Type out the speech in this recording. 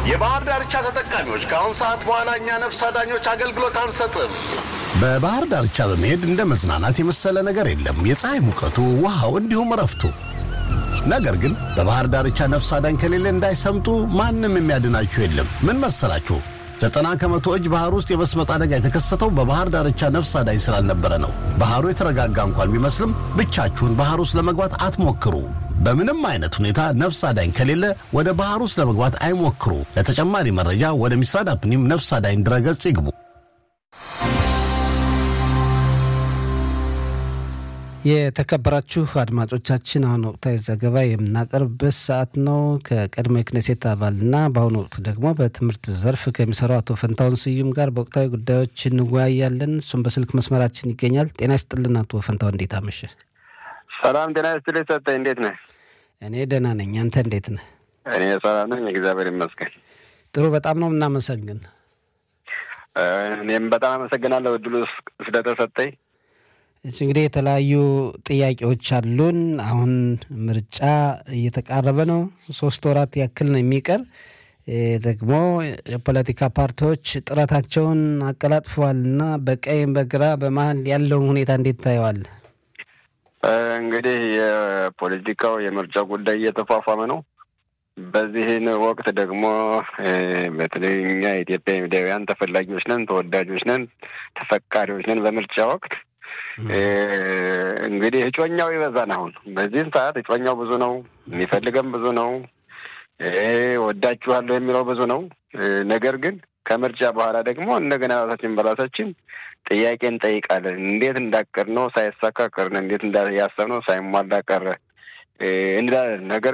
የባህር ዳርቻ ተጠቃሚዎች ከአሁን ሰዓት በኋላ እኛ ነፍስ አዳኞች አገልግሎት አንሰጥም። በባህር ዳርቻ በመሄድ እንደ መዝናናት የመሰለ ነገር የለም። የፀሐይ ሙቀቱ፣ ውሃው፣ እንዲሁም እረፍቱ። ነገር ግን በባህር ዳርቻ ነፍስ አዳኝ ከሌለ እንዳይሰምጡ ማንም የሚያድናችሁ የለም። ምን መሰላችሁ? ዘጠና ከመቶ እጅ ባህር ውስጥ የመስመጥ አደጋ የተከሰተው በባህር ዳርቻ ነፍስ አዳኝ ስላልነበረ ነው። ባህሩ የተረጋጋ እንኳን ቢመስልም ብቻችሁን ባህር ውስጥ ለመግባት አትሞክሩ። በምንም አይነት ሁኔታ ነፍስ አዳኝ ከሌለ ወደ ባህር ውስጥ ለመግባት አይሞክሩ። ለተጨማሪ መረጃ ወደ ሚስራድ አፕኒም ነፍስ አዳኝ ድረገጽ ይግቡ። የተከበራችሁ አድማጮቻችን አሁን ወቅታዊ ዘገባ የምናቀርብበት ሰዓት ነው። ከቀድሞ የክኔሴት አባልና በአሁኑ ወቅት ደግሞ በትምህርት ዘርፍ ከሚሰራው አቶ ፈንታውን ስዩም ጋር በወቅታዊ ጉዳዮች እንወያያለን። እሱም በስልክ መስመራችን ይገኛል። ጤና ይስጥልን አቶ ፈንታውን፣ እንዴት አመሸ? ሰላም ጤና ይስጥልኝ ሰጠኝ፣ እንዴት ነህ? እኔ ደህና ነኝ። አንተ እንዴት ነህ? እኔ ሰላም ነኝ፣ እግዚአብሔር ይመስገን። ጥሩ፣ በጣም ነው የምናመሰግን። እኔም በጣም አመሰግናለሁ እድሉ ስለተሰጠኝ። እሺ እንግዲህ የተለያዩ ጥያቄዎች አሉን። አሁን ምርጫ እየተቃረበ ነው። ሶስት ወራት ያክል ነው የሚቀር። ደግሞ የፖለቲካ ፓርቲዎች ጥረታቸውን አቀላጥፈዋል እና በቀኝ በግራ በመሀል ያለውን ሁኔታ እንዴት ታየዋል? እንግዲህ የፖለቲካው የምርጫ ጉዳይ እየተፏፏመ ነው። በዚህን ወቅት ደግሞ በተለይ እኛ የኢትዮጵያ ሚዲያውያን ተፈላጊዎች ነን፣ ተወዳጆች ነን፣ ተፈቃሪዎች ነን በምርጫ ወቅት እንግዲህ እጮኛው ይበዛን። አሁን በዚህም ሰዓት እጮኛው ብዙ ነው፣ የሚፈልገም ብዙ ነው፣ ወዳችኋለሁ የሚለው ብዙ ነው። ነገር ግን ከምርጫ በኋላ ደግሞ እንደገና ራሳችን በራሳችን ጥያቄ እንጠይቃለን። እንዴት እንዳቀር ነው ሳይሳካ ቀርን፣ እንዴት ያሰብ ነው ሳይሟላ ቀረ እንላለን። ነገር